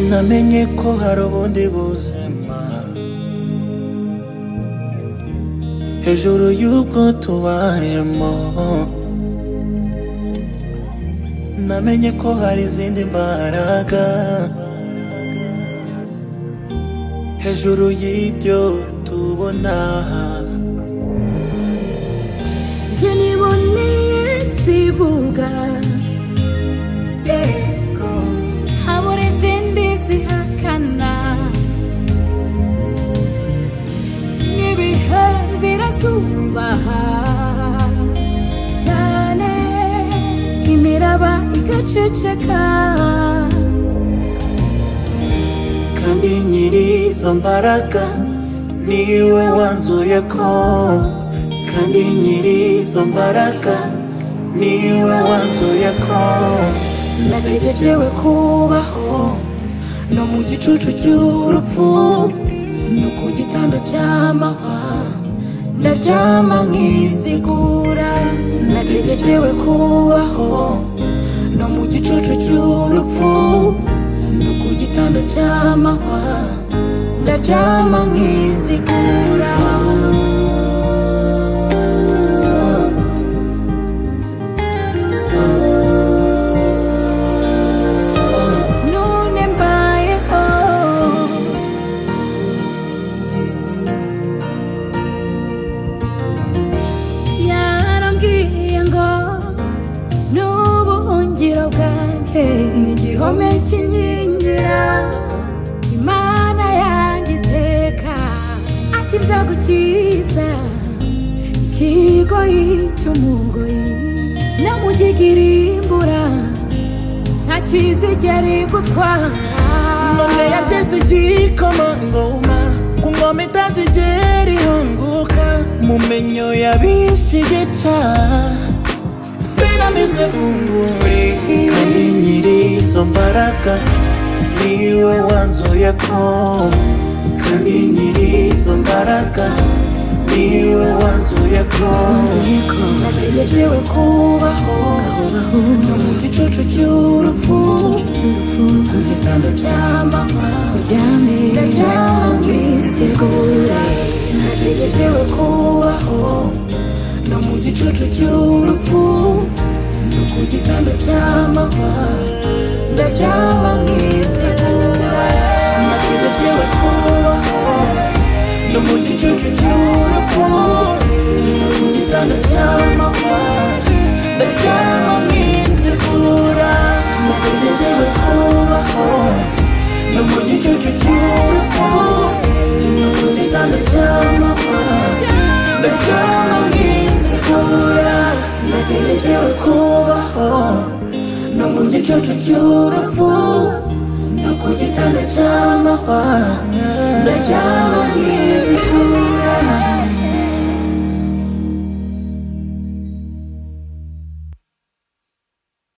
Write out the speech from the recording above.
namenye ko hari ubundi buzima hejuru y'ubwo tubayemo namenye ko hari izindi mbaraga hejuru y'ibyo tubona njye niboneye sivuga habura izindi zihakana n'ibihe birasubaha cyane imiraba igaceceka kandi nyiri izo mbaraga niwe wanzuye ko kandi nyiri izo mbaraga niwe wanzuye ko nategerewe kubaho no mu gicucu cy'urupfu no ku gitanda cy'amahwa ndaryama nkizigura nategerewe kubaho no mu gicucu cy'urupfu no ku gitanda cy'amahwa ndaryama nkizigura none mbayeho yarambwiye ngo n'ubuhungiro bwanjye ni igihome kinkingira imana yanjye iteka ati nzagukiza ikigoyi cy'umugoyi no mu imbura nta kizigera igutwara none yateze igikomangoma ku ngoma itazigera ihunguka mu menyo yabishe igica sinamizwe bunguri kandi nyiri izo mbaraga niwe wanzuye ko kandi nyiri izo mbaraga niwe wanzuye ko nategerewe kubaho no mu gicucu cy'urupfu ku gitanda cy'amahwa uryame ndaryama nkizigura nategerewe kubaho no mu gicucu cy'urupfu no ku gitanda cy'amahwa ndaryama nkizigura nategerewe kubaho no mu gicucu cy'urupfu no ku gitanda cy'amahwa ndaryama nkizigura nategerewe kubaho no mu gicucu cy'urupfu no ku gitanda cy'amahwa ndaryama nkizigura nategerewe kubaho no mu gicucu cy'urupfu no ku gitanda cy'amahwa ndaryama